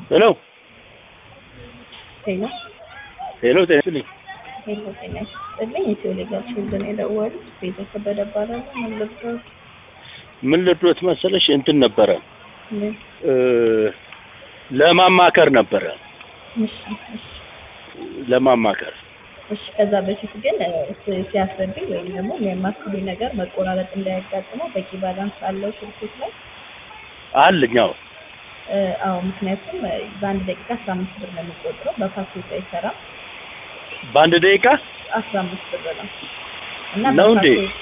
ሄሎ ሄሎ ሄሎ፣ ጤና ይስጥልኝ። ሄሎ ጤና ይስጥልኝ። ኢትዮ ሌጋል ችልድረን የደወሉት ቤተ ከበደ እባላለሁ። ምን ልርዳዎት? ምን ልድሮት መሰለሽ እንትን ነበረ ምን? እ ለማማከር ነበረ እሺ እሺ ለማማከር እሺ። ከዛ በፊት ግን እ፣ ሲ- ሲያስረዱኝ ወይም ደግሞ የሚያማክሉኝ ነገር መቆራረጥ እንዳያጋጥመው በቂ ባላንስ አለው ስልኮች ላይ አለኛው እ፣ አዎ። ምክንያቱም እ፣ በአንድ ደቂቃ አስራ አምስት ብር ነው የሚቆጥረው በፓኬጅ አይሰራም። በአንድ ደቂቃ አስራ አምስት ብር ነው እና ነው እንዴ? በፓኬጅ